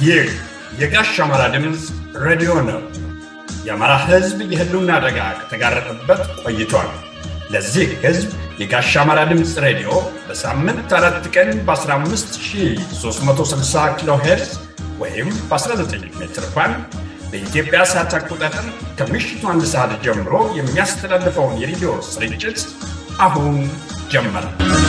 ይህ የጋሽ አማራ ድምፅ ሬዲዮ ነው። የአማራ ሕዝብ የህልውና አደጋ ከተጋረጠበት ቆይቷል። ለዚህ ሕዝብ የጋሽ አማራ ድምፅ ሬዲዮ በሳምንት አራት ቀን በ15360 ኪሎ ሄርዝ ወይም በ19 ሜትር ባንድ በኢትዮጵያ ሰዓት አቆጣጠር ከምሽቱ አንድ ሰዓት ጀምሮ የሚያስተላልፈውን የሬዲዮ ስርጭት አሁን ጀመረ።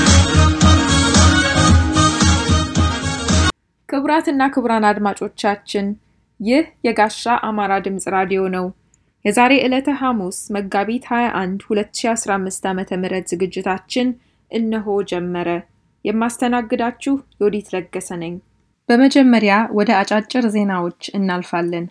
ክቡራትና ክቡራን አድማጮቻችን ይህ የጋሻ አማራ ድምፅ ራዲዮ ነው። የዛሬ ዕለተ ሐሙስ መጋቢት 21 2015 ዓ ም ዝግጅታችን እነሆ ጀመረ። የማስተናግዳችሁ ዮዲት ለገሰ ነኝ። በመጀመሪያ ወደ አጫጭር ዜናዎች እናልፋለን።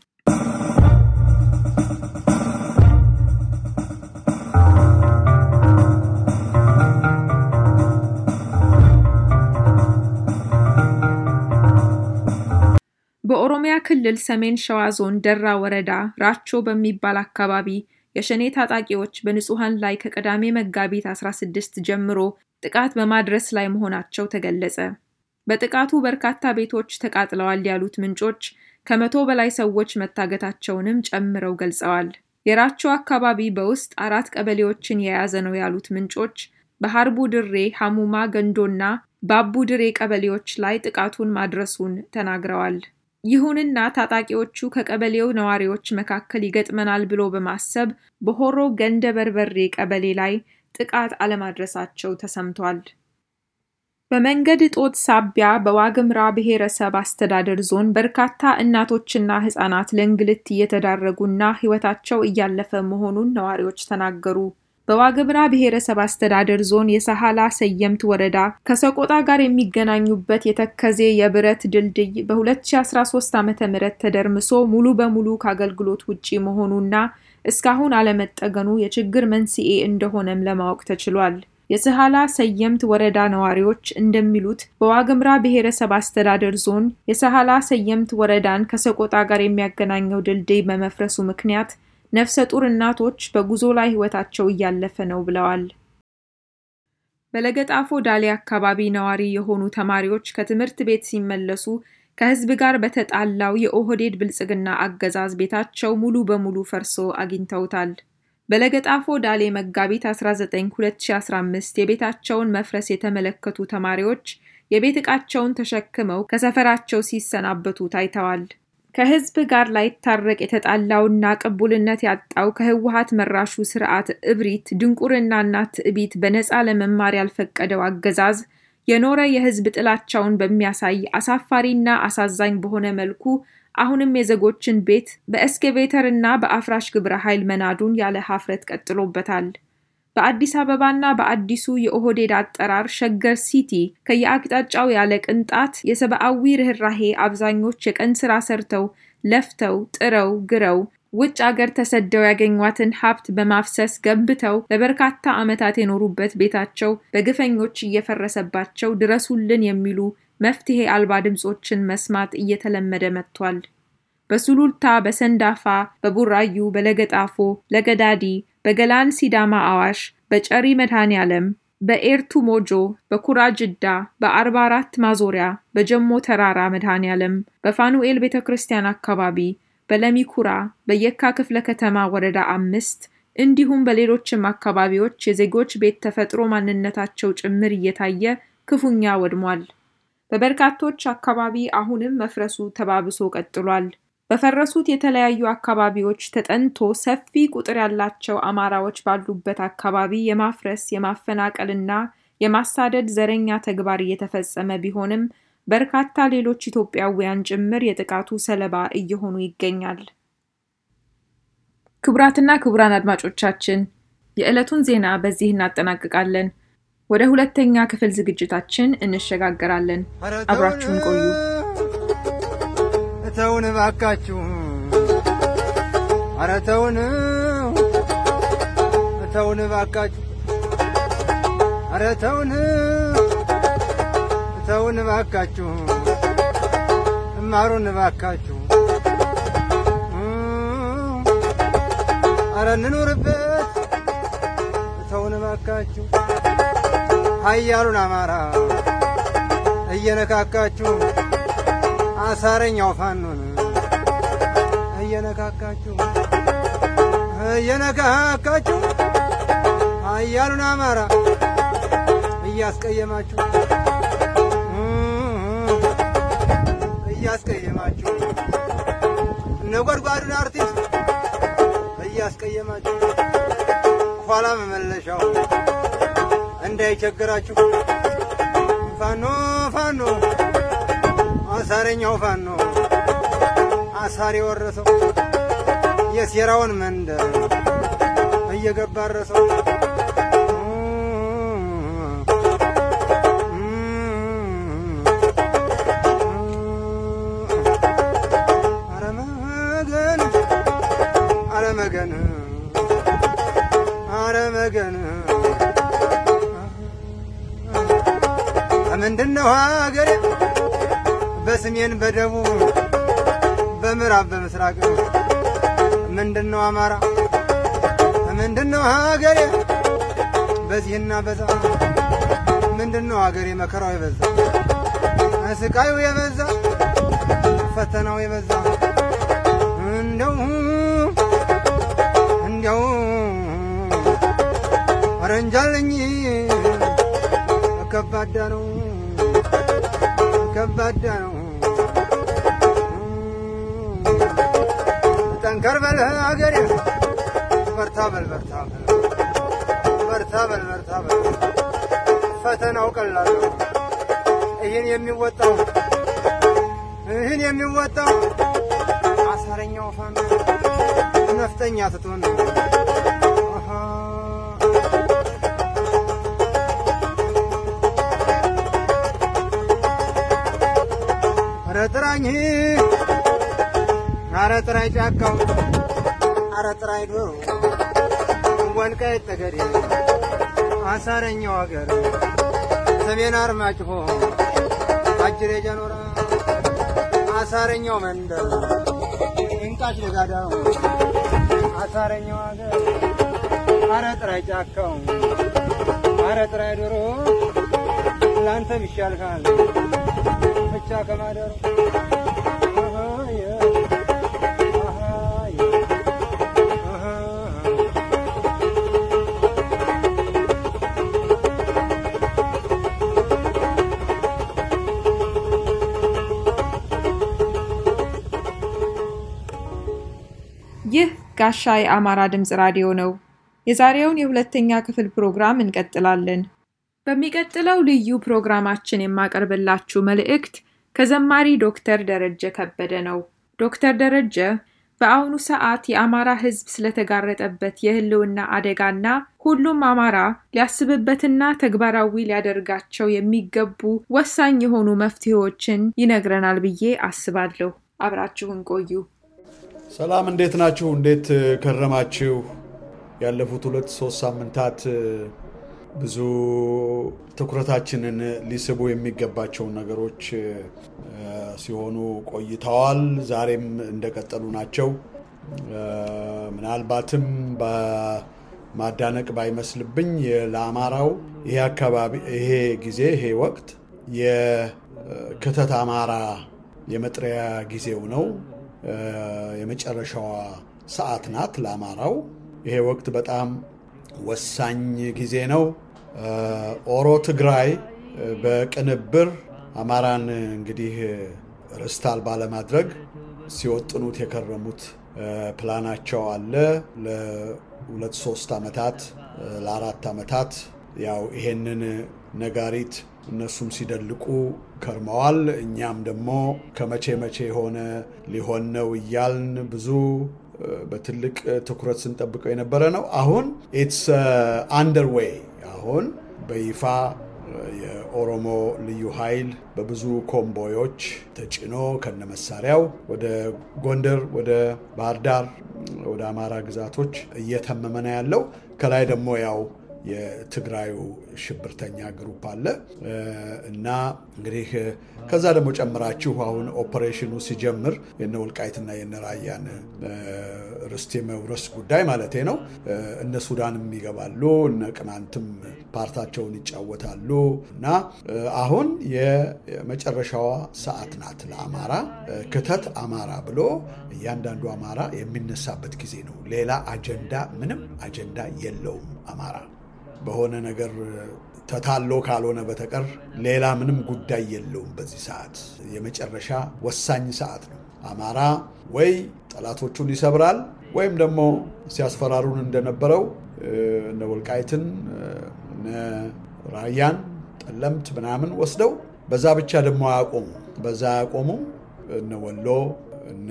በኦሮሚያ ክልል ሰሜን ሸዋ ዞን ደራ ወረዳ ራቾ በሚባል አካባቢ የሸኔ ታጣቂዎች በንጹሐን ላይ ከቅዳሜ መጋቢት 16 ጀምሮ ጥቃት በማድረስ ላይ መሆናቸው ተገለጸ። በጥቃቱ በርካታ ቤቶች ተቃጥለዋል ያሉት ምንጮች ከመቶ በላይ ሰዎች መታገታቸውንም ጨምረው ገልጸዋል። የራቾ አካባቢ በውስጥ አራት ቀበሌዎችን የያዘ ነው ያሉት ምንጮች በሀርቡ ድሬ፣ ሐሙማ ገንዶና ባቡ ድሬ ቀበሌዎች ላይ ጥቃቱን ማድረሱን ተናግረዋል። ይሁንና ታጣቂዎቹ ከቀበሌው ነዋሪዎች መካከል ይገጥመናል ብሎ በማሰብ በሆሮ ገንደ በርበሬ ቀበሌ ላይ ጥቃት አለማድረሳቸው ተሰምቷል። በመንገድ እጦት ሳቢያ በዋግምራ ብሔረሰብ አስተዳደር ዞን በርካታ እናቶችና ሕፃናት ለእንግልት እየተዳረጉና ሕይወታቸው እያለፈ መሆኑን ነዋሪዎች ተናገሩ። በዋግምራ ብሔረሰብ አስተዳደር ዞን የሰሃላ ሰየምት ወረዳ ከሰቆጣ ጋር የሚገናኙበት የተከዜ የብረት ድልድይ በ2013 ዓ ም ተደርምሶ ሙሉ በሙሉ ከአገልግሎት ውጪ መሆኑና እስካሁን አለመጠገኑ የችግር መንስኤ እንደሆነም ለማወቅ ተችሏል። የሰሃላ ሰየምት ወረዳ ነዋሪዎች እንደሚሉት በዋግምራ ብሔረሰብ አስተዳደር ዞን የሰሃላ ሰየምት ወረዳን ከሰቆጣ ጋር የሚያገናኘው ድልድይ በመፍረሱ ምክንያት ነፍሰ ጡር እናቶች በጉዞ ላይ ሕይወታቸው እያለፈ ነው ብለዋል። በለገጣፎ ዳሌ አካባቢ ነዋሪ የሆኑ ተማሪዎች ከትምህርት ቤት ሲመለሱ ከሕዝብ ጋር በተጣላው የኦህዴድ ብልጽግና አገዛዝ ቤታቸው ሙሉ በሙሉ ፈርሶ አግኝተውታል። በለገጣፎ ዳሌ መጋቢት 19 2015 የቤታቸውን መፍረስ የተመለከቱ ተማሪዎች የቤት ዕቃቸውን ተሸክመው ከሰፈራቸው ሲሰናበቱ ታይተዋል። ከህዝብ ጋር ላይታረቅ የተጣላውና ቅቡልነት ያጣው ከህወሀት መራሹ ስርዓት እብሪት፣ ድንቁርናና ትዕቢት በነፃ ለመማር ያልፈቀደው አገዛዝ የኖረ የህዝብ ጥላቻውን በሚያሳይ አሳፋሪና አሳዛኝ በሆነ መልኩ አሁንም የዜጎችን ቤት በኤስኬቬተር እና በአፍራሽ ግብረ ኃይል መናዱን ያለ ሀፍረት ቀጥሎበታል። በአዲስ አበባና በአዲሱ የኦህዴድ አጠራር ሸገር ሲቲ ከየአቅጣጫው ያለ ቅንጣት የሰብአዊ ርኅራሄ አብዛኞች የቀን ስራ ሰርተው ለፍተው ጥረው ግረው ውጭ አገር ተሰደው ያገኟትን ሀብት በማፍሰስ ገንብተው ለበርካታ ዓመታት የኖሩበት ቤታቸው በግፈኞች እየፈረሰባቸው ድረሱልን የሚሉ መፍትሄ አልባ ድምፆችን መስማት እየተለመደ መጥቷል። በሱሉልታ፣ በሰንዳፋ፣ በቡራዩ፣ በለገጣፎ፣ ለገዳዲ በገላን ሲዳማ አዋሽ፣ በጨሪ መድኃኔ ዓለም፣ በኤርቱ ሞጆ፣ በኩራ ጅዳ፣ በአርባ አራት ማዞሪያ፣ በጀሞ ተራራ መድኃኔ ዓለም፣ በፋኑኤል ቤተ ክርስቲያን አካባቢ፣ በለሚኩራ፣ በየካ ክፍለ ከተማ ወረዳ አምስት እንዲሁም በሌሎችም አካባቢዎች የዜጎች ቤት ተፈጥሮ ማንነታቸው ጭምር እየታየ ክፉኛ ወድሟል። በበርካቶች አካባቢ አሁንም መፍረሱ ተባብሶ ቀጥሏል። በፈረሱት የተለያዩ አካባቢዎች ተጠንቶ ሰፊ ቁጥር ያላቸው አማራዎች ባሉበት አካባቢ የማፍረስ የማፈናቀልና የማሳደድ ዘረኛ ተግባር እየተፈጸመ ቢሆንም በርካታ ሌሎች ኢትዮጵያውያን ጭምር የጥቃቱ ሰለባ እየሆኑ ይገኛል። ክቡራትና ክቡራን አድማጮቻችን የዕለቱን ዜና በዚህ እናጠናቅቃለን። ወደ ሁለተኛ ክፍል ዝግጅታችን እንሸጋገራለን። አብራችሁን ቆዩ። ተውን እባካችሁ፣ ኧረ ተውን ተውን እባካችሁ፣ ኧረ ተውን ተውን እባካችሁ፣ እማሩን እባካችሁ፣ ኧረ እንኑርበት ተውን እባካችሁ፣ ኃያሉን አማራ እየነካካችሁ አሳረኛው ፋኖን እየነካካችሁ እየነካካችሁ አያሉን አማራ እያስቀየማችሁ እያስቀየማችሁ ነጎድጓዱን አርቲስት እያስቀየማችሁ ኋላ መመለሻው እንዳይቸግራችሁ ፋኖ ፋኖ አሳረኛው ፋኖ አሳር የወረሰው የሴራውን መንደር እየገባረሰው አረመገን አረመገን አረመገን ምንድነው ሀገሬ በሰሜን በደቡብ በምዕራብ በምስራቅ ምንድነው አማራ ምንድነው ሀገሬ በዚህና በዛ ምንድነው ሀገሬ መከራው የበዛ ስቃዩ የበዛ ፈተናው የበዛ እንደው እንደው ረንጃለኝ ከባዳ ነው ከባዳ ነው ጠንከር በል አገሬ በርታ በል በርታ በል በርታ በል በርታ በል ፈተናው ቀላል ነው ይህን የሚወጣው ይህን የሚወጣው አሳረኛው ፋኖ ነፍጠኛ ስትሆን ነው አሃ ኧረ ጥራኝ ኧረ ጥራኝ ጫካው ኧረ ጥራኝ ዶሮ ወልቃይት ጠገዴ አሳረኛው ሀገር ሰሜን አርማጭሆ አጅሬ ጀኖራ አሳረኛው መንደር እንቃሽ ለጋዳው አሳረኛው ሀገር ኧረ ጥራኝ ጫካው ኧረ ጥራኝ ዶሮ ላንተም ይሻልካል ብቻ ከማደሩ አሃየ አሃየ አሃ ይህ ጋሻ የአማራ ድምፅ ራዲዮ ነው። የዛሬውን የሁለተኛ ክፍል ፕሮግራም እንቀጥላለን። በሚቀጥለው ልዩ ፕሮግራማችን የማቀርብላችሁ መልእክት ከዘማሪ ዶክተር ደረጀ ከበደ ነው። ዶክተር ደረጀ በአሁኑ ሰዓት የአማራ ሕዝብ ስለተጋረጠበት የህልውና አደጋና ሁሉም አማራ ሊያስብበትና ተግባራዊ ሊያደርጋቸው የሚገቡ ወሳኝ የሆኑ መፍትሄዎችን ይነግረናል ብዬ አስባለሁ። አብራችሁን ቆዩ። ሰላም፣ እንዴት ናችሁ? እንዴት ከረማችሁ? ያለፉት ሁለት ሶስት ሳምንታት ብዙ ትኩረታችንን ሊስቡ የሚገባቸውን ነገሮች ሲሆኑ ቆይተዋል። ዛሬም እንደቀጠሉ ናቸው። ምናልባትም በማዳነቅ ባይመስልብኝ ለአማራው ይሄ አካባቢ ይሄ ጊዜ ይሄ ወቅት የክተት አማራ የመጥሪያ ጊዜው ነው። የመጨረሻዋ ሰዓት ናት ለአማራው። ይሄ ወቅት በጣም ወሳኝ ጊዜ ነው። ኦሮ ትግራይ በቅንብር አማራን እንግዲህ ርስት አልባ ለማድረግ ሲወጥኑት የከረሙት ፕላናቸው አለ። ለሁለት ሶስት ዓመታት ለአራት ዓመታት ያው ይሄንን ነጋሪት እነሱም ሲደልቁ ከርመዋል። እኛም ደግሞ ከመቼ መቼ የሆነ ሊሆን ነው እያልን ብዙ በትልቅ ትኩረት ስንጠብቀው የነበረ ነው። አሁን ኢትስ አንደርዌይ አሁን በይፋ የኦሮሞ ልዩ ኃይል በብዙ ኮምቦዮች ተጭኖ ከነመሳሪያው ወደ ጎንደር፣ ወደ ባህር ዳር፣ ወደ አማራ ግዛቶች እየተመመ ነው ያለው። ከላይ ደግሞ ያው የትግራዩ ሽብርተኛ ግሩፕ አለ እና እንግዲህ ከዛ ደግሞ ጨምራችሁ አሁን ኦፐሬሽኑ ሲጀምር የነ ወልቃይትና የነ ራያን ርስት የመውረስ ጉዳይ ማለቴ ነው። እነ ሱዳንም ይገባሉ፣ እነ ቅማንትም ፓርታቸውን ይጫወታሉ እና አሁን የመጨረሻዋ ሰዓት ናት ለአማራ ክተት አማራ ብሎ እያንዳንዱ አማራ የሚነሳበት ጊዜ ነው። ሌላ አጀንዳ ምንም አጀንዳ የለውም አማራ በሆነ ነገር ተታሎ ካልሆነ በተቀር ሌላ ምንም ጉዳይ የለውም። በዚህ ሰዓት የመጨረሻ ወሳኝ ሰዓት ነው። አማራ ወይ ጠላቶቹን ይሰብራል ወይም ደግሞ ሲያስፈራሩን እንደነበረው እነ ወልቃይትን እነ ራያን ጠለምት ምናምን ወስደው በዛ ብቻ ደግሞ አያቆሙ በዛ አያቆሙ እነ ወሎ እነ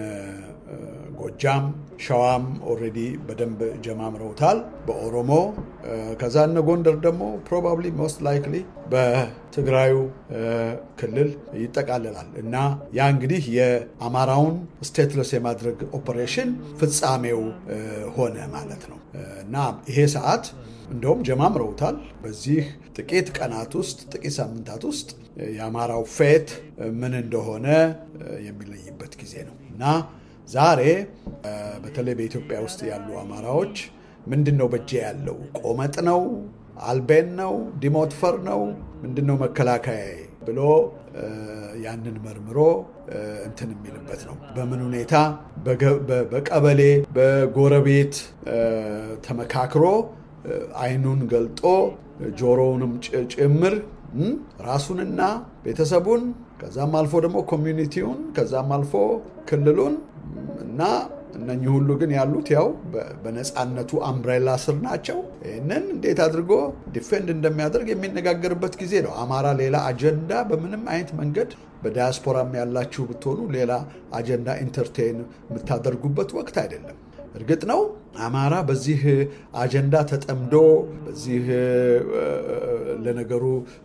ጎጃም ሸዋም ኦልሬዲ በደንብ ጀማምረውታል። በኦሮሞ ከዛ እነ ጎንደር ደግሞ ፕሮባብሊ ሞስት ላይክሊ በትግራዩ ክልል ይጠቃልላል እና ያ እንግዲህ የአማራውን ስቴትለስ የማድረግ ኦፐሬሽን ፍጻሜው ሆነ ማለት ነው እና ይሄ ሰዓት እንደውም ጀማምረውታል። በዚህ ጥቂት ቀናት ውስጥ ጥቂት ሳምንታት ውስጥ የአማራው ፌት ምን እንደሆነ የሚለይበት ጊዜ ነው እና ዛሬ በተለይ በኢትዮጵያ ውስጥ ያሉ አማራዎች ምንድን ነው በእጄ ያለው ቆመጥ ነው፣ አልቤን ነው፣ ዲሞትፈር ነው፣ ምንድን ነው መከላከያ ብሎ ያንን መርምሮ እንትን የሚልበት ነው። በምን ሁኔታ በቀበሌ በጎረቤት ተመካክሮ አይኑን ገልጦ ጆሮውንም ጭምር ራሱንና ቤተሰቡን ከዛም አልፎ ደግሞ ኮሚዩኒቲውን ከዛም አልፎ ክልሉን እና እነኚህ ሁሉ ግን ያሉት ያው በነፃነቱ አምብሬላ ስር ናቸው። ይህንን እንዴት አድርጎ ዲፌንድ እንደሚያደርግ የሚነጋገርበት ጊዜ ነው። አማራ ሌላ አጀንዳ በምንም አይነት መንገድ በዳያስፖራም ያላችሁ ብትሆኑ ሌላ አጀንዳ ኢንተርቴን የምታደርጉበት ወቅት አይደለም። እርግጥ ነው አማራ በዚህ አጀንዳ ተጠምዶ በዚህ ለነገሩ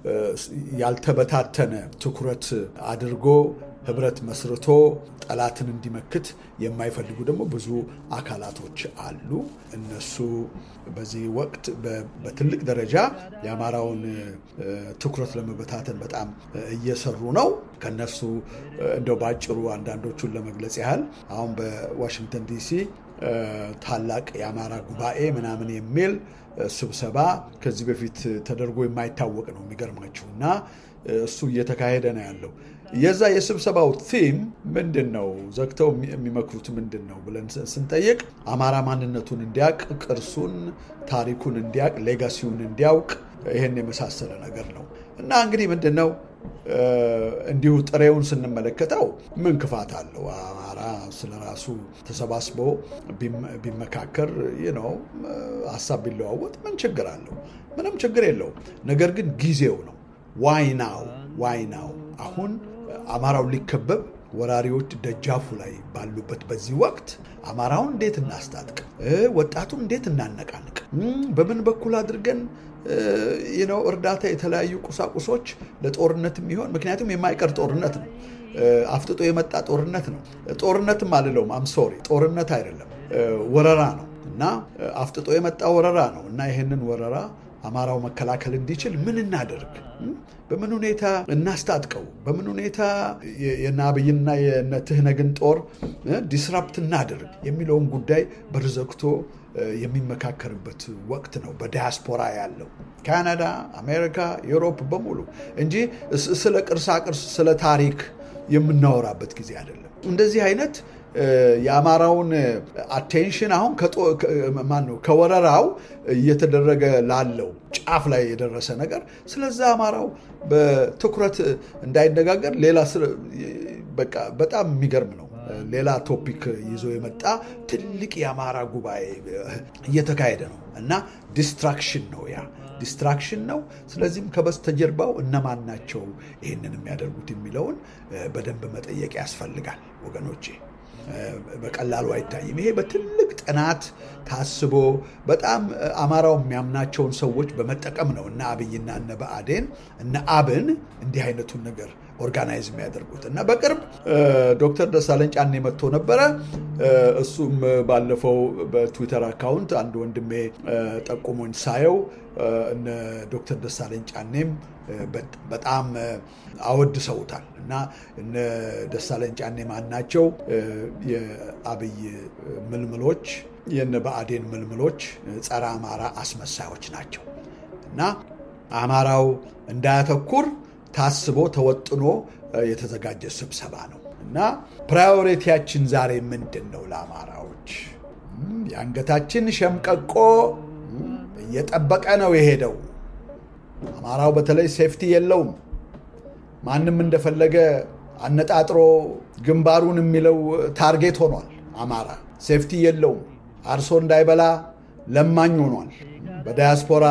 ያልተበታተነ ትኩረት አድርጎ ህብረት መስርቶ ጠላትን እንዲመክት የማይፈልጉ ደግሞ ብዙ አካላቶች አሉ። እነሱ በዚህ ወቅት በትልቅ ደረጃ የአማራውን ትኩረት ለመበታተን በጣም እየሰሩ ነው። ከነሱ እንደው ባጭሩ አንዳንዶቹን ለመግለጽ ያህል አሁን በዋሽንግተን ዲሲ ታላቅ የአማራ ጉባኤ ምናምን የሚል ስብሰባ ከዚህ በፊት ተደርጎ የማይታወቅ ነው የሚገርማችሁ እና እሱ እየተካሄደ ነው ያለው። የዛ የስብሰባው ቲም ምንድን ነው? ዘግተው የሚመክሩት ምንድን ነው ብለን ስንጠይቅ አማራ ማንነቱን እንዲያውቅ፣ ቅርሱን፣ ታሪኩን እንዲያውቅ፣ ሌጋሲውን እንዲያውቅ ይህን የመሳሰለ ነገር ነው እና እንግዲህ ምንድን ነው እንዲሁ ጥሬውን ስንመለከተው ምን ክፋት አለው? አማራ ስለ ራሱ ተሰባስቦ ቢመካከር ነው ሀሳብ ቢለዋወጥ ምን ችግር አለው? ምንም ችግር የለውም። ነገር ግን ጊዜው ነው። ዋይ ናው ዋይ ናው አሁን አማራው ሊከበብ ወራሪዎች ደጃፉ ላይ ባሉበት በዚህ ወቅት አማራውን እንዴት እናስታጥቅ? ወጣቱን እንዴት እናነቃንቅ? በምን በኩል አድርገን ነው እርዳታ፣ የተለያዩ ቁሳቁሶች ለጦርነት የሚሆን ምክንያቱም የማይቀር ጦርነት ነው። አፍጥጦ የመጣ ጦርነት ነው። ጦርነትም አልለውም፣ አምሶሪ ጦርነት አይደለም፣ ወረራ ነው እና አፍጥጦ የመጣ ወረራ ነው እና ይህንን ወረራ አማራው መከላከል እንዲችል ምን እናደርግ? በምን ሁኔታ እናስታጥቀው? በምን ሁኔታ የነ አብይና የነ ትህነግን ጦር ዲስራፕት እናደርግ የሚለውን ጉዳይ በር ዘግቶ የሚመካከርበት ወቅት ነው። በዲያስፖራ ያለው ካናዳ፣ አሜሪካ፣ ዩሮፕ በሙሉ እንጂ ስለ ቅርሳቅርስ ስለ ታሪክ የምናወራበት ጊዜ አይደለም። እንደዚህ አይነት የአማራውን አቴንሽን አሁን ማነው ከወረራው እየተደረገ ላለው ጫፍ ላይ የደረሰ ነገር ስለዛ አማራው በትኩረት እንዳይነጋገር ሌላ በቃ በጣም የሚገርም ነው። ሌላ ቶፒክ ይዞ የመጣ ትልቅ የአማራ ጉባኤ እየተካሄደ ነው እና ዲስትራክሽን ነው ያ ዲስትራክሽን ነው። ስለዚህም ከበስተጀርባው እነማን ናቸው ይህንን የሚያደርጉት የሚለውን በደንብ መጠየቅ ያስፈልጋል ወገኖቼ። በቀላሉ አይታይም። ይሄ በትልቅ ጥናት ታስቦ በጣም አማራው የሚያምናቸውን ሰዎች በመጠቀም ነው እነ አብይና እነ ብአዴን እነ አብን እንዲህ አይነቱን ነገር ኦርጋናይዝ የሚያደርጉት እና በቅርብ ዶክተር ደሳለኝ ጫኔ መጥቶ ነበረ። እሱም ባለፈው በትዊተር አካውንት አንድ ወንድሜ ጠቁሞኝ ሳየው እነ ዶክተር ደሳለኝ ጫኔም በጣም አወድሰውታል እና እነ ደሳለኝ ጫኔ ማናቸው የአብይ ምልምሎች የነ ብአዴን ምልምሎች ጸረ አማራ አስመሳዮች ናቸው እና አማራው እንዳያተኩር ታስቦ ተወጥኖ የተዘጋጀ ስብሰባ ነው እና ፕራዮሪቲያችን ዛሬ ምንድን ነው? ለአማራዎች የአንገታችን ሸምቀቆ እየጠበቀ ነው የሄደው። አማራው በተለይ ሴፍቲ የለውም። ማንም እንደፈለገ አነጣጥሮ ግንባሩን የሚለው ታርጌት ሆኗል። አማራ ሴፍቲ የለውም። አርሶ እንዳይበላ ለማኝ ሆኗል። በዳያስፖራ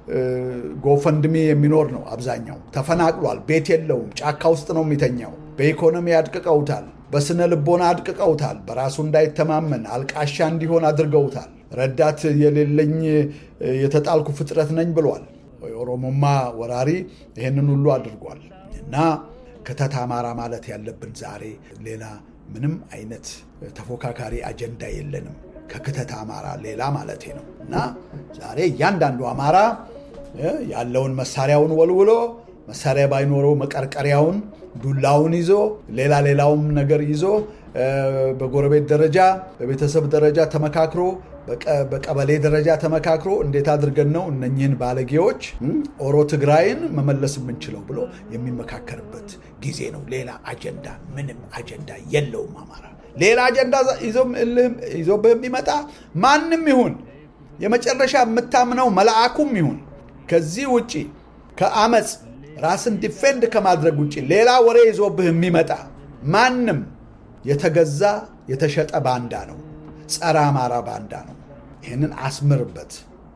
ጎፈንድሚ የሚኖር ነው አብዛኛው። ተፈናቅሏል። ቤት የለውም። ጫካ ውስጥ ነው የሚተኛው። በኢኮኖሚ አድቅቀውታል። በስነ ልቦና አድቅቀውታል። በራሱ እንዳይተማመን አልቃሻ እንዲሆን አድርገውታል። ረዳት የሌለኝ የተጣልኩ ፍጥረት ነኝ ብሏል። የኦሮሞማ ወራሪ ይህንን ሁሉ አድርጓል እና ክተት አማራ ማለት ያለብን ዛሬ ሌላ ምንም አይነት ተፎካካሪ አጀንዳ የለንም ከክተት አማራ ሌላ ማለት ነው እና ዛሬ እያንዳንዱ አማራ ያለውን መሳሪያውን ወልውሎ መሳሪያ ባይኖረው መቀርቀሪያውን ዱላውን ይዞ ሌላ ሌላውም ነገር ይዞ በጎረቤት ደረጃ በቤተሰብ ደረጃ ተመካክሮ በቀበሌ ደረጃ ተመካክሮ እንዴት አድርገን ነው እነኚህን ባለጌዎች ኦሮ ትግራይን መመለስ የምንችለው ብሎ የሚመካከርበት ጊዜ ነው። ሌላ አጀንዳ ምንም አጀንዳ የለውም አማራ። ሌላ አጀንዳ ይዞብህ የሚመጣ ማንም ይሁን የመጨረሻ የምታምነው መልአኩም ይሁን ከዚህ ውጭ ከአመፅ ራስን ዲፌንድ ከማድረግ ውጭ ሌላ ወሬ ይዞብህ የሚመጣ ማንም የተገዛ የተሸጠ ባንዳ ነው። ጸረ አማራ ባንዳ ነው። ይህንን አስምርበት።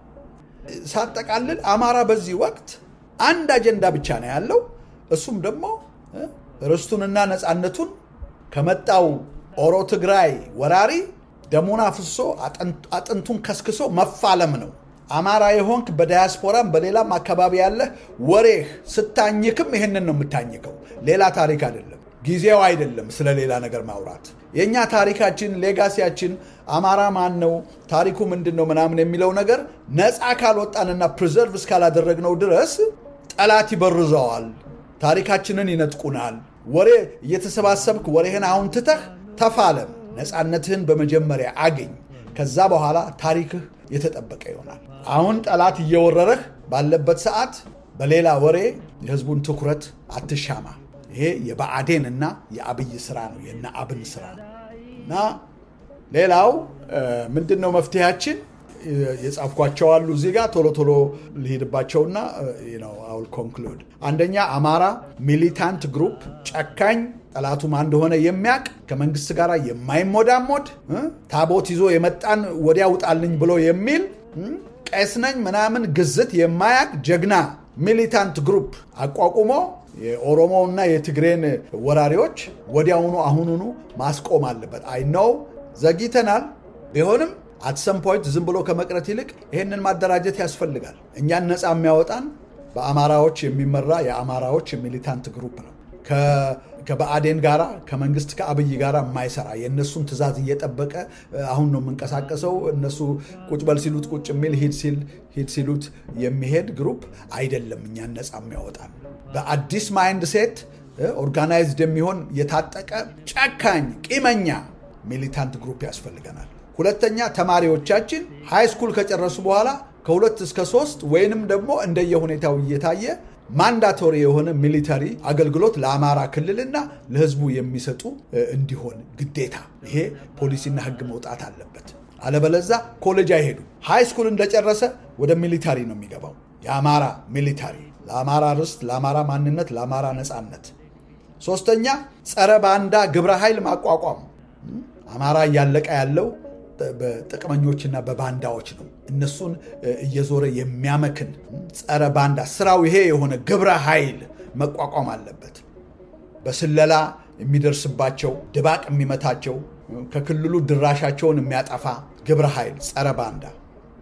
ሳጠቃልል አማራ በዚህ ወቅት አንድ አጀንዳ ብቻ ነው ያለው። እሱም ደግሞ ርስቱንና ነፃነቱን ከመጣው ኦሮ ትግራይ ወራሪ ደሙን አፍሶ አጥንቱን ከስክሶ መፋለም ነው። አማራ የሆንክ በዳያስፖራም በሌላም አካባቢ ያለህ ወሬህ ስታኝክም ይህንን ነው የምታኝከው። ሌላ ታሪክ አይደለም። ጊዜው አይደለም ስለ ሌላ ነገር ማውራት። የእኛ ታሪካችን ሌጋሲያችን አማራ ማን ነው፣ ታሪኩ ምንድን ነው ምናምን የሚለው ነገር ነፃ ካልወጣንና ፕሪዘርቭ እስካላደረግነው ድረስ ጠላት ይበርዘዋል፣ ታሪካችንን ይነጥቁናል። ወሬ እየተሰባሰብክ ወሬህን አሁን ትተህ ተፋለም። ነፃነትህን በመጀመሪያ አገኝ። ከዛ በኋላ ታሪክህ የተጠበቀ ይሆናል። አሁን ጠላት እየወረረህ ባለበት ሰዓት በሌላ ወሬ የህዝቡን ትኩረት አትሻማ። ይሄ የብአዴን እና የአብይ ስራ ነው፣ የነ አብን ስራ ነው። እና ሌላው ምንድን ነው መፍትሄያችን? የጻፍኳቸው አሉ እዚህ ጋር ቶሎ ቶሎ ልሄድባቸውና አውል ኮንክሉድ። አንደኛ አማራ ሚሊታንት ግሩፕ ጨካኝ ጠላቱ ማን እንደሆነ የሚያውቅ ከመንግስት ጋር የማይሞዳሞድ ታቦት ይዞ የመጣን ወዲያ ውጣልኝ ብሎ የሚል ቄስ ነኝ ምናምን ግዝት የማያውቅ ጀግና ሚሊታንት ግሩፕ አቋቁሞ የኦሮሞና የትግሬን ወራሪዎች ወዲያውኑ አሁኑኑ ማስቆም አለበት። አይ ነው ዘግይተናል፣ ቢሆንም አትሰም ፖይንት ዝም ብሎ ከመቅረት ይልቅ ይህንን ማደራጀት ያስፈልጋል። እኛን ነፃ የሚያወጣን በአማራዎች የሚመራ የአማራዎች ሚሊታንት ግሩፕ ነው። ከብአዴን ጋራ ከመንግስት ከአብይ ጋራ የማይሰራ የእነሱን ትዕዛዝ እየጠበቀ አሁን ነው የምንቀሳቀሰው እነሱ ቁጭ በል ሲሉት ቁጭ የሚል ሂድ ሲሉት የሚሄድ ግሩፕ አይደለም። እኛን ነፃ የሚያወጣን በአዲስ ማይንድ ሴት ኦርጋናይዝድ የሚሆን የታጠቀ ጨካኝ ቂመኛ ሚሊታንት ግሩፕ ያስፈልገናል። ሁለተኛ ተማሪዎቻችን ሃይ ስኩል ከጨረሱ በኋላ ከሁለት እስከ ሶስት ወይንም ደግሞ እንደየሁኔታው እየታየ ማንዳቶሪ የሆነ ሚሊታሪ አገልግሎት ለአማራ ክልልና ለሕዝቡ የሚሰጡ እንዲሆን ግዴታ ይሄ ፖሊሲና ሕግ መውጣት አለበት። አለበለዛ ኮሌጅ አይሄዱ። ሃይ ስኩል እንደጨረሰ ወደ ሚሊታሪ ነው የሚገባው። የአማራ ሚሊታሪ ለአማራ ርስት፣ ለአማራ ማንነት፣ ለአማራ ነፃነት። ሶስተኛ ጸረ ባንዳ ግብረ ኃይል ማቋቋም። አማራ እያለቀ ያለው በጥቅመኞችና በባንዳዎች ነው። እነሱን እየዞረ የሚያመክን ጸረ ባንዳ ስራው ይሄ የሆነ ግብረ ኃይል መቋቋም አለበት። በስለላ የሚደርስባቸው ድባቅ የሚመታቸው ከክልሉ ድራሻቸውን የሚያጠፋ ግብረ ኃይል ጸረ ባንዳ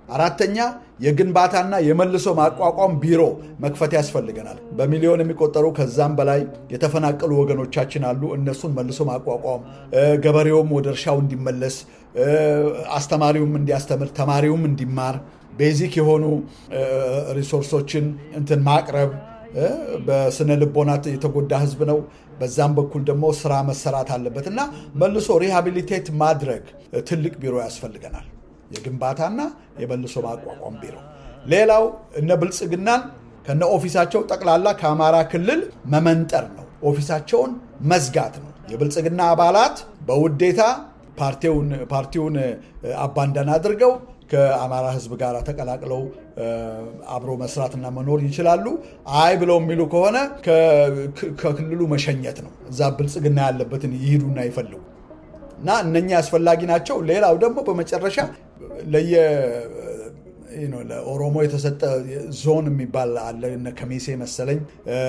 አራተኛ የግንባታና የመልሶ ማቋቋም ቢሮ መክፈት ያስፈልገናል። በሚሊዮን የሚቆጠሩ ከዛም በላይ የተፈናቀሉ ወገኖቻችን አሉ። እነሱን መልሶ ማቋቋም፣ ገበሬውም ወደ እርሻው እንዲመለስ፣ አስተማሪውም እንዲያስተምር፣ ተማሪውም እንዲማር ቤዚክ የሆኑ ሪሶርሶችን እንትን ማቅረብ በስነ ልቦናት የተጎዳ ህዝብ ነው። በዛም በኩል ደግሞ ስራ መሰራት አለበት እና መልሶ ሪሃቢሊቴት ማድረግ ትልቅ ቢሮ ያስፈልገናል። የግንባታና የመልሶ ማቋቋም ቢሮ። ሌላው እነ ብልጽግናን ከነ ኦፊሳቸው ጠቅላላ ከአማራ ክልል መመንጠር ነው። ኦፊሳቸውን መዝጋት ነው። የብልጽግና አባላት በውዴታ ፓርቲውን አባንዳን አድርገው ከአማራ ህዝብ ጋር ተቀላቅለው አብሮ መስራትና መኖር ይችላሉ። አይ ብለው የሚሉ ከሆነ ከክልሉ መሸኘት ነው። እዛ ብልጽግና ያለበትን ይሂዱና ይፈልጉ እና እነኛ አስፈላጊ ናቸው። ሌላው ደግሞ በመጨረሻ ለየ ለኦሮሞ የተሰጠ ዞን የሚባል አለ። እነ ከሚሴ መሰለኝ፣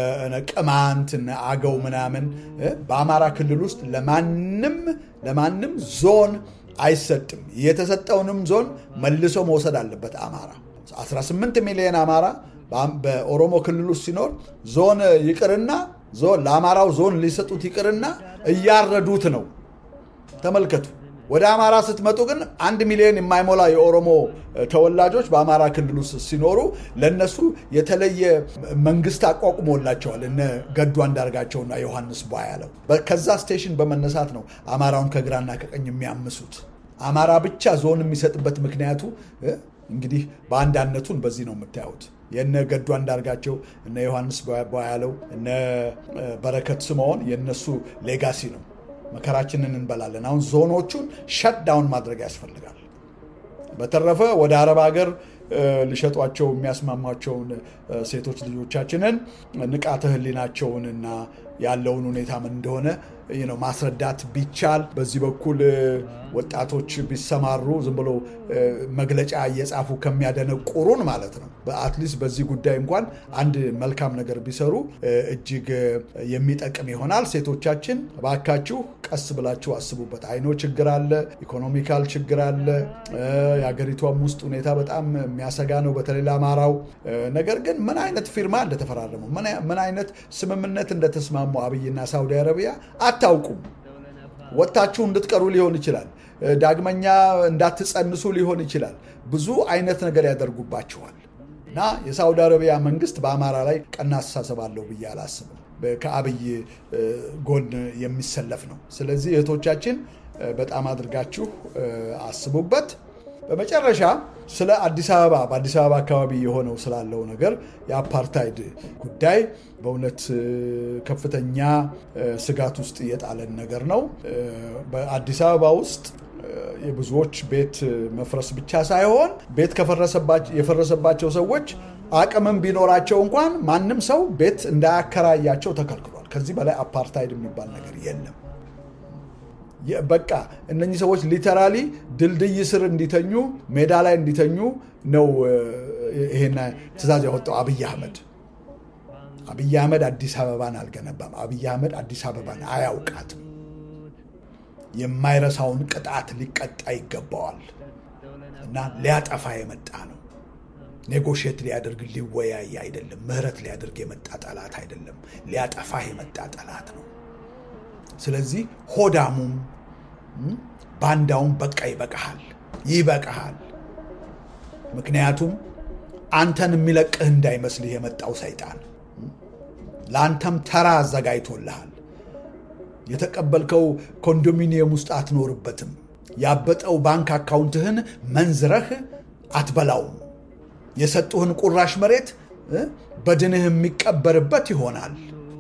ቅማንት፣ አገው ምናምን በአማራ ክልል ውስጥ ለማንም ለማንም ዞን አይሰጥም። የተሰጠውንም ዞን መልሶ መውሰድ አለበት። አማራ 18 ሚሊዮን አማራ በኦሮሞ ክልል ውስጥ ሲኖር ዞን ይቅርና ዞን ለአማራው ዞን ሊሰጡት ይቅርና እያረዱት ነው። ተመልከቱ። ወደ አማራ ስትመጡ ግን አንድ ሚሊዮን የማይሞላ የኦሮሞ ተወላጆች በአማራ ክልል ውስጥ ሲኖሩ ለነሱ የተለየ መንግስት አቋቁሞላቸዋል። እነ ገዱ አንዳርጋቸውና ዮሐንስ ቧያለው ከዛ ስቴሽን በመነሳት ነው አማራውን ከግራና ከቀኝ የሚያምሱት። አማራ ብቻ ዞን የሚሰጥበት ምክንያቱ እንግዲህ በአንዳነቱን በዚህ ነው የምታዩት። የነ ገዱ አንዳርጋቸው እነ ዮሐንስ ቧያለው እነ በረከት ስምዖን የነሱ ሌጋሲ ነው። መከራችንን እንበላለን። አሁን ዞኖቹን ሸት ዳውን ማድረግ ያስፈልጋል። በተረፈ ወደ አረብ ሀገር ሊሸጧቸው የሚያስማሟቸውን ሴቶች ልጆቻችንን ንቃተ ሕሊናቸውንና ያለውን ሁኔታ ምን እንደሆነ ማስረዳት ቢቻል በዚህ በኩል ወጣቶች ቢሰማሩ ዝም ብሎ መግለጫ እየጻፉ ከሚያደነቁሩን ማለት ነው። በአትሊስት በዚህ ጉዳይ እንኳን አንድ መልካም ነገር ቢሰሩ እጅግ የሚጠቅም ይሆናል። ሴቶቻችን እባካችሁ ቀስ ብላችሁ አስቡበት። አይኖ ችግር አለ፣ ኢኮኖሚካል ችግር አለ። የሀገሪቷም ውስጥ ሁኔታ በጣም የሚያሰጋ ነው፣ በተለይ ለአማራው። ነገር ግን ምን አይነት ፊርማ እንደተፈራረሙ ምን አይነት ስምምነት እንደተስማሙ አብይና ሳውዲ አረቢያ አታውቁም። ወጥታችሁ እንድትቀሩ ሊሆን ይችላል። ዳግመኛ እንዳትጸንሱ ሊሆን ይችላል። ብዙ አይነት ነገር ያደርጉባችኋል እና የሳውዲ አረቢያ መንግስት በአማራ ላይ ቀና አስተሳሰብ አለው ብዬ አላስብም። ከአብይ ጎን የሚሰለፍ ነው። ስለዚህ እህቶቻችን በጣም አድርጋችሁ አስቡበት። በመጨረሻ ስለ አዲስ አበባ በአዲስ አበባ አካባቢ የሆነው ስላለው ነገር የአፓርታይድ ጉዳይ በእውነት ከፍተኛ ስጋት ውስጥ የጣለን ነገር ነው። በአዲስ አበባ ውስጥ የብዙዎች ቤት መፍረስ ብቻ ሳይሆን ቤት የፈረሰባቸው ሰዎች አቅምም ቢኖራቸው እንኳን ማንም ሰው ቤት እንዳያከራያቸው ተከልክሏል። ከዚህ በላይ አፓርታይድ የሚባል ነገር የለም። በቃ እነኚህ ሰዎች ሊተራሊ ድልድይ ስር እንዲተኙ ሜዳ ላይ እንዲተኙ ነው ይሄን ትዕዛዝ ያወጣው አብይ አህመድ። አብይ አህመድ አዲስ አበባን አልገነባም። አብይ አህመድ አዲስ አበባን አያውቃትም። የማይረሳውን ቅጣት ሊቀጣ ይገባዋል እና ሊያጠፋ የመጣ ነው። ኔጎሽት ሊያደርግ ሊወያይ አይደለም። ምህረት ሊያደርግ የመጣ ጠላት አይደለም። ሊያጠፋ የመጣ ጠላት ነው። ስለዚህ ሆዳሙም ባንዳውም በቃ ይበቃሃል፣ ይበቃሃል። ምክንያቱም አንተን የሚለቅህ እንዳይመስልህ የመጣው ሰይጣን ለአንተም ተራ አዘጋጅቶልሃል። የተቀበልከው ኮንዶሚኒየም ውስጥ አትኖርበትም። ያበጠው ባንክ አካውንትህን መንዝረህ አትበላውም። የሰጡህን ቁራሽ መሬት በድንህ የሚቀበርበት ይሆናል።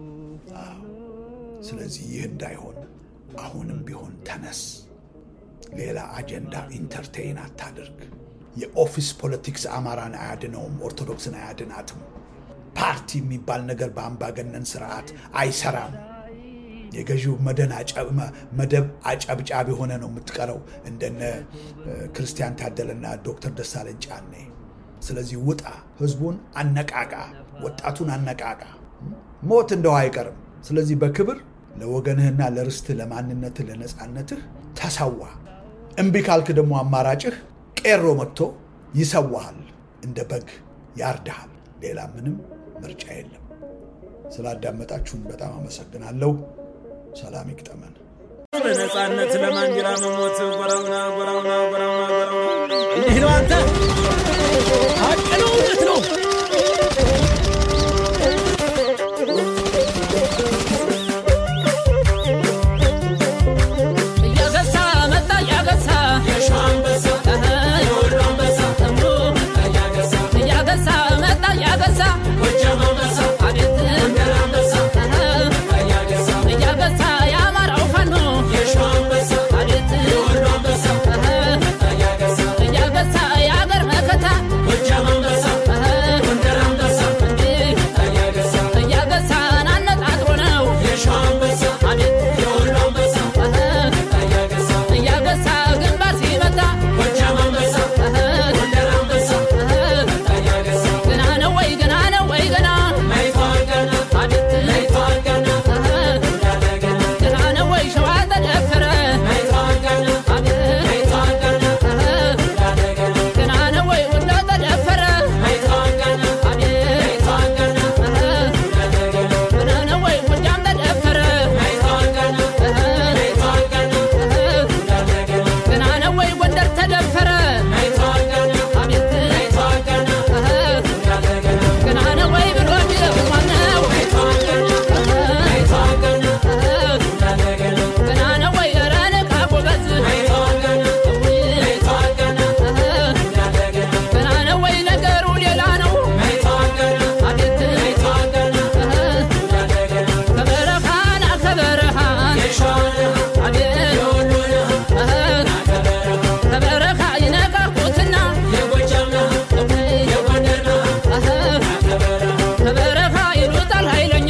ስለዚህ ይህ እንዳይሆን አሁንም ቢሆን ተነስ። ሌላ አጀንዳ ኢንተርቴይን አታድርግ። የኦፊስ ፖለቲክስ አማራን አያድነውም፣ ኦርቶዶክስን አያድናትም። ፓርቲ የሚባል ነገር በአምባገነን ስርዓት አይሰራም። የገዢው መደብ አጨብጫቢ ሆነ ነው የምትቀረው፣ እንደነ ክርስቲያን ታደለና ዶክተር ደሳለኝ ጫኔ። ስለዚህ ውጣ፣ ህዝቡን አነቃቃ፣ ወጣቱን አነቃቃ። ሞት እንደው አይቀርም። ስለዚህ በክብር ለወገንህና ለርስትህ፣ ለማንነትህ፣ ለነፃነትህ ተሰዋ። እምቢ ካልክ ደግሞ አማራጭህ ቄሮ መጥቶ ይሰዋሃል፣ እንደ በግ ያርድሃል። ሌላ ምንም ምርጫ የለም። ስላዳመጣችሁን በጣም አመሰግናለሁ። ሰላም ይግጠመን። በነፃነት ለማንዲራ መሞት ጎራውና ጎራውና ጎራውና ጎራውና እንዲህ ነው አንተ ሀቅ ነው እውነት ነው እያገሳ መጣ እያገሳ እያገሳ መጣ እያገሳ አቤት እያገሳ የአማራው ፋኖ አቤት እያገሳ የአገር መከታ እያገሳን አነጣጥሮ ነው አቤት እያገሳ ግንባር ሲመታ ገና ነው ወይ ገና ነው ወይ ገና አቤት ገና ነው ወይ ሸዋ ተደፈረ አቤት ገና ነው ወይ ወሎ ተደፈረ አቤት ገና ነው ወይ ጎጃም ተደፈረ ገና ነው ወይ ጎንደር ተደፈረ አቤት ገና ነው ወይ ብሎ የሚለው ማነው? ገና ነው ወይ ኧረ ንቃ ጎበዝ ገና ነው ወይ ነገሩ ሌላ ነው አቤት ከበረሃና ከበረሃን አቤት ከበረሃ ይነቃቁትና ከበረሃ ይሉጣል ኃይለኛ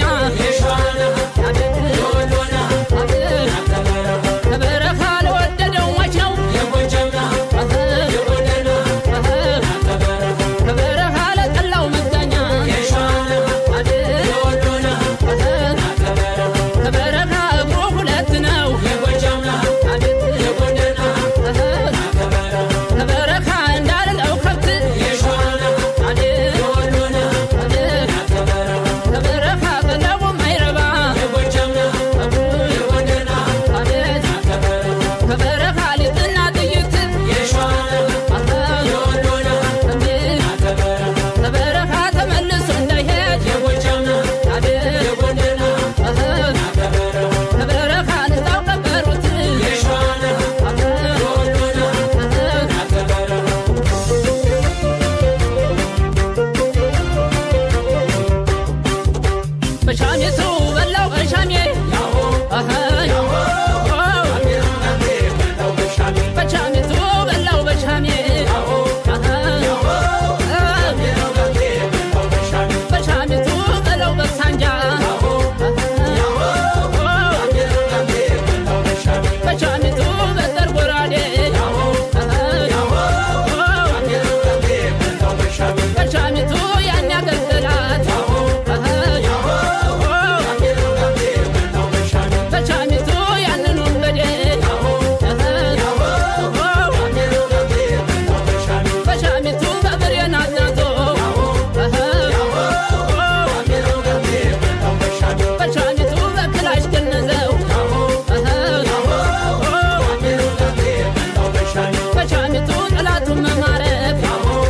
ከበረሃ ለወደደው ሟች ነው ከበረሃ ለጠላው መጋኛ ከበረሃ እግሩ ሁለት ነው ከበረሃ እንዳልለው ከብት ከበረሃ ቀለቡ ማይረባ ከበረሃ ሊጥና ጥይት ከበረሃ ተመልሶ እንዳይሄድ ከበረሃ ንስታው ቀበሩት በሻሜቱ በላው በሻሜ በሻሜቱ በላው በሻሜ በሻሜቱ በላው በሳንጃ በሻሜቱ በጠር ጎራዴ በሻሜቱ ያን ያገደላት በሻሜቱ ያንን ወንበዴ በሻሜቱ በብሬን አዝናቶ በሻሜቱ በክላሽ ገነዘው በሻሜቱ ጠላቱን መማረክ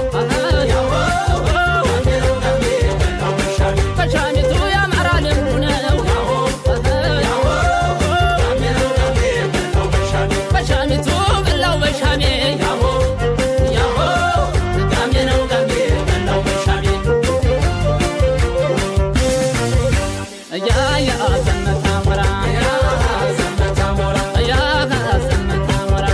በሻሜቱ የአማራ ልምዱ ነው በሻሜቱ በላው በሻሜ ጋሜ ነው ጋሜ በላው በሻሜ እያ ያ ዘመታ ሞራ እያ ዘመታ ሞራ ዘመታ ሞራ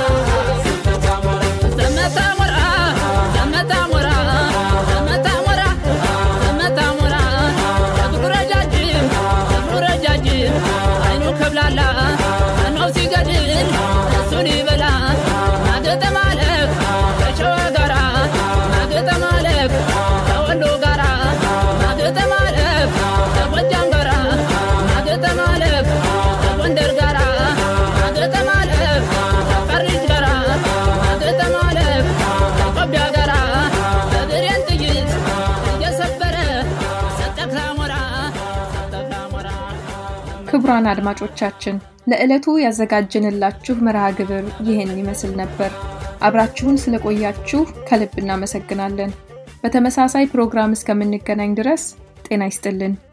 ዘመታ ሞራ ዘመታ ሞራ ዘመታ ሞራ እግሩ ረጃጅም እግሩ ረጃጅም አይኑ ከብላላ ነው ሲገድል እሱን ይበላ ማገጠ ማለክ ከሸዋ ጋራ ማገጠ ማለክ ከወሎ ጋራ ማገጠ ማለክ ከጎጃም ጋራ ማገጠ ማለክ ከጎንደር ጋራ ማገጠ ማለክ ከፈሪጅ ጋራ ማገጠ ማለክ ከኢትዮጵያ ጋራ ክቡራን አድማጮቻችን ለዕለቱ ያዘጋጀንላችሁ መርሃ ግብር ይህን ይመስል ነበር። አብራችሁን ስለቆያችሁ ከልብ እናመሰግናለን። በተመሳሳይ ፕሮግራም እስከምንገናኝ ድረስ ጤና ይስጥልን።